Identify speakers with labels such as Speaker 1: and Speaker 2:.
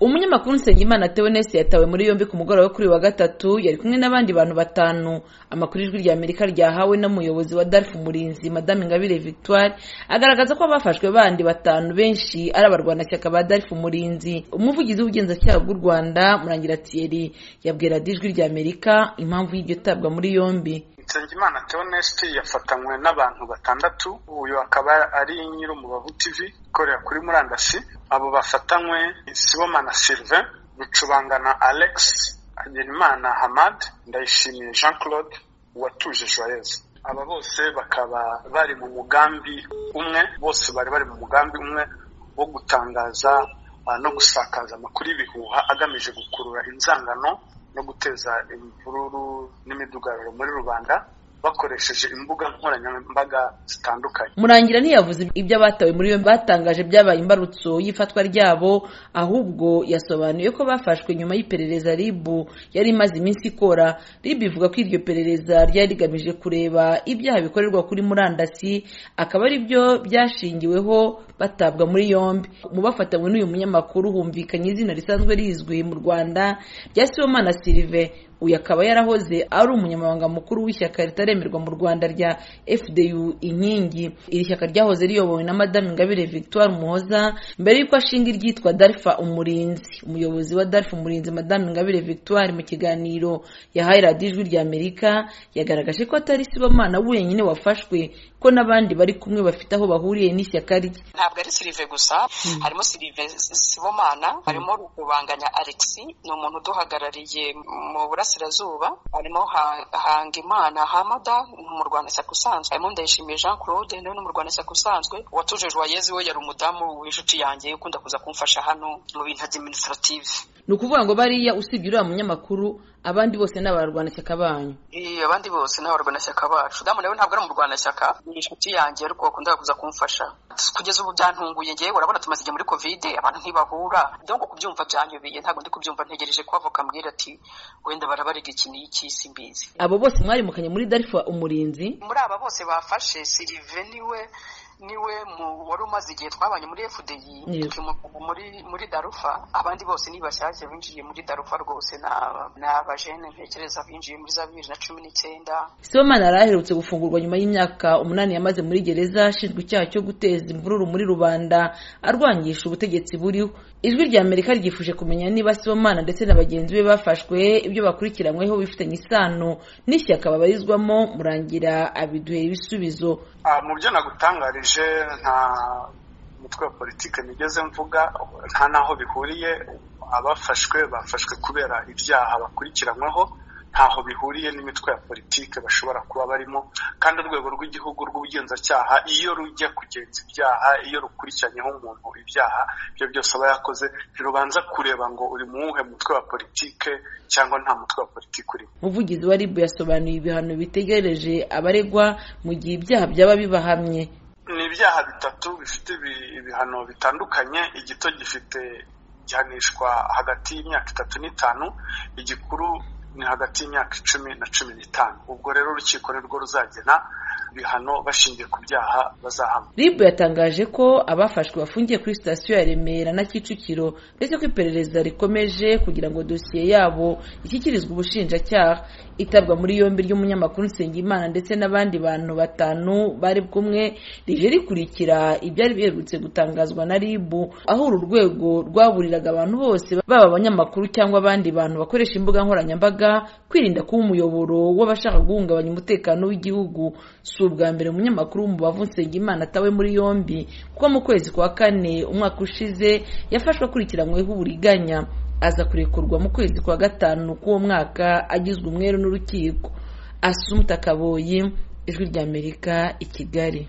Speaker 1: amakuru nsengimana tewenesi yatawe muri yombi ku mugoroba wo kuri uyu wa gatatu yari kumwe n'abandi bantu batanu amakuru ijwi rya amerika ryahawe n'umuyobozi wa darf umurinzi madame ingabire victoire agaragaza ko abafashwe bandi batanu benshi ari abarwanashyaka ba darf umurinzi umuvugizi w'ubugenzacyaha bw'u rwanda murangira thierry yabwira ijwi rya amerika impamvu y'iryo tabwa muri yombi
Speaker 2: nsengimana teonesiti yafatanywe n'abantu batandatu uyu akaba ari nyir'umubavu tv ikorera kuri murandasi abo bafatanywe sibomana sylvain rucubangana alex hagenimana hamad ndayishimiye jean claude watuje joyeuse aba bose bakaba bari mu mugambi umwe bose bari bari mu mugambi umwe wo gutangaza no gusakaza amakuru y'ibihuha agamije gukurura inzangano no guteza imvururu n'imidugararo muri rubanda bakoresheje imbuga nkoranyambaga zitandukanye
Speaker 1: murangira ntiyavuze ibyo abatawe muri yombi batangaje byabaye imbarutso y'ifatwa ryabo ahubwo yasobanuye ko bafashwe nyuma y'iperereza ribu yari imaze iminsi ikora ribu ivuga ko iryo perereza ryari rigamije kureba ibyaha bikorerwa kuri murandasi akaba ari byo byashingiweho batabwa muri yombi mu bafatanywe n'uyu munyamakuru humvikanye izina risanzwe rizwi mu rwanda rya sibomana sirive uyu akaba yarahoze ari umunyamabanga mukuru w'ishyaka ritaremerwa mu rwanda rya fdu inkingi iri shyaka ryahoze riyobowe na madame ingabire victoire muhoza mbere y'uko ashinga iryitwa darfa umurinzi umuyobozi wa darfa umurinzi madame ingabire victoire mu kiganiro yahaye radiyo ijwi rya amerika yagaragaje ko atari sibomana wenyine wafashwe ko n'abandi bari kumwe bafite aho bahuriye n'ishyaka rye
Speaker 3: ntabwo ari sirive gusa harimo sirive sibomana harimo rukubanganya alexi ni umuntu uduhagarariye mu burasirazuba harimo hangimana hamada mu rwanashyaka usanzwe harimo ndayishimiye jean claude nawe ni mu rwanashyaka usanzwe uwatuje joyeze we yari umudamu w'inshuti yanjye ukunda kuza kumfasha hano mu bintu adiminisitirativu
Speaker 1: ni ukuvuga ngo bariya usibye uriya munyamakuru abandi bose ni abarwanashyaka banyu
Speaker 3: abandi bose ni abarwanashyaka bacu damu nawe ntabwo ari umurwanashyaka ni inshuti yanjye ariko wakunda kuza kumfasha kugeza ubu byantunguye ngewe urabona tumaze igihe muri kovide abantu ntibahura donko kubyumva byanyobeye ntabwo ndi kubyumva ntegereje ko avoka mbwira ati wenda barabarega iki ni iki simbizi
Speaker 1: abo bose mwarimukanye muri darifa umurinzi
Speaker 3: muri aba bose bafashe sirive niwe niwe mu wari umaze igihe twabanye muri fdi muri muri darufa abandi bose ni bashyashya binjiye muri darufa rwose ni abajene ntekereza binjiye muri za bibiri na cumi n'icyenda
Speaker 1: sibomana yari aherutse gufungurwa nyuma y'imyaka umunani yamaze muri gereza ashinzwe icyaha cyo guteza imvururu muri rubanda arwangisha ubutegetsi buriho ijwi rya amerika ryifuje kumenya niba sibomana ndetse na bagenzi be bafashwe ibyo bakurikiranyweho bifitanye isano n'ishyaka babarizwamo murangira abiduhe ibisubizo
Speaker 2: mu byo nagutangarije nta mutwe wa politiki nigeze mvuga nta n'aho bihuriye abafashwe bafashwe kubera ibyaha bakurikiranyweho ntaho bihuriye n'imitwe ya politiki bashobora kuba barimo kandi urwego rw'igihugu rw'ubugenzacyaha iyo rujya kugenza ibyaha iyo rukurikiranyeho umuntu ibyaha ibyo byose aba yakoze ntirubanza kureba ngo uri mu wuhe mutwe wa politiki cyangwa nta mutwe wa politiki urimo
Speaker 1: umuvugizi wa ribu yasobanuye ibihano bitegereje abaregwa mu gihe ibyaha byaba bibahamye
Speaker 2: ni ibyaha bitatu bifite ibihano bitandukanye igito gifite gihanishwa hagati y'imyaka itatu n'itanu igikuru ni hagati y'imyaka icumi na cumi n'itanu ubwo rero urukiko nirwo ruzagena ibihano bashingiye ku byaha bazahama
Speaker 1: ribu yatangaje ko abafashwe bafungiye kuri sitasiyo ya remera na kicukiro ndetse ko iperereza rikomeje kugira ngo dosiye yabo ishyikirizwe ubushinjacyaha itabwa muri yombi ry'umunyamakuru nsengimana ndetse n'abandi bantu batanu bari bw'umwe rije rikurikira ibyari biherutse gutangazwa na ribu aho uru rwego rwaburiraga abantu bose baba abanyamakuru cyangwa abandi bantu bakoresha imbuga nkoranyambaga kwirinda kuba umuyoboro w'abashaka guhungabanya umutekano w'igihugu si ubwa mbere umunyamakuru w'umubavu nsengimana atawe muri yombi kuko mu kwezi kwa kane umwaka ushize yafashwe akurikiranyweho uburiganya aza kurekurwa mu kwezi kwa gatanu k'uwo mwaka agizwe umweru n'urukiko asumta kaboyi ijwi ry'amerika i kigali